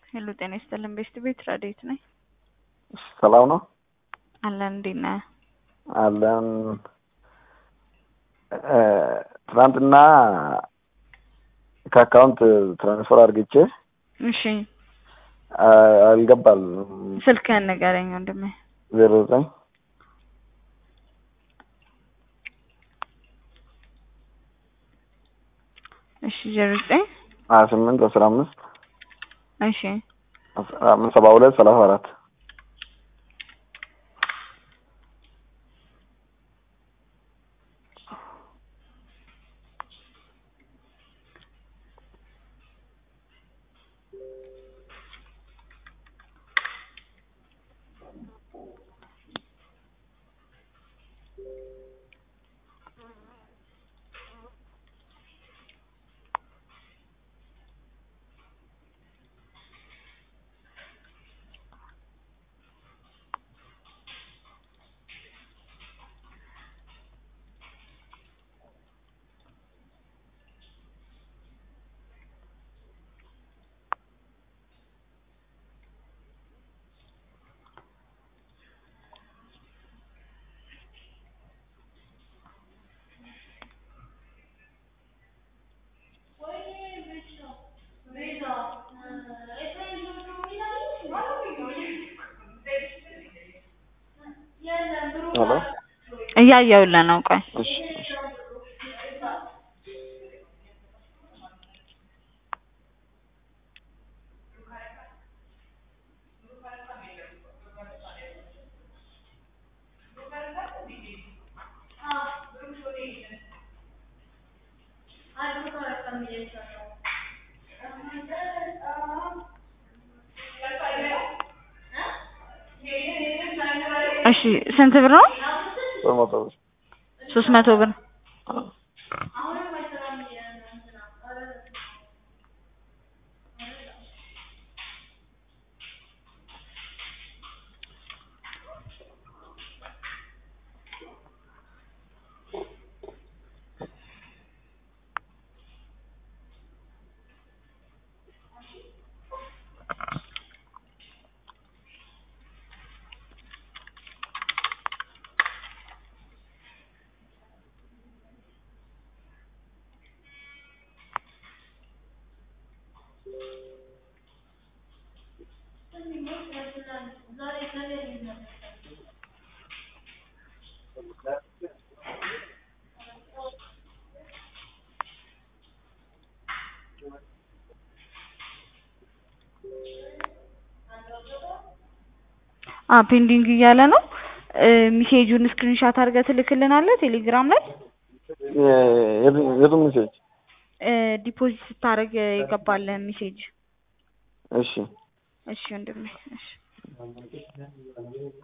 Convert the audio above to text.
ሄሎ ጤና ይስጥልን ቤስት ቤት ረዴት ነኝ። ሰላም ነው አለን እንዴት ነህ? አለን። ትናንትና ከአካውንት ትራንስፈር አድርግቼ እሺ አልገባል። ስልክህን ንገረኝ ወንድሜ። ዜሮ ዘጠኝ እሺ ዜሮ ዘጠኝ ሀያ ስምንት አስራ አምስት እሺ አስራ አምስት ሰባ ሁለት ሰላሳ አራት ሄሎ እያየሁልህ ነው። ቆይ እሺ እሺ እሺ ስንት ብር ነው? ሶስት መቶ ብር ሶስት መቶ ብር አ ፔንዲንግ እያለ ነው። ሚሴጁን ስክሪንሻት አድርገህ ትልክልናለህ ቴሌግራም ላይ የቱ ሜሴጅ? ዲፖዚት ስታደርግ የገባልህ ሚሴጅ። እሺ እሺ ወንድሜ እሺ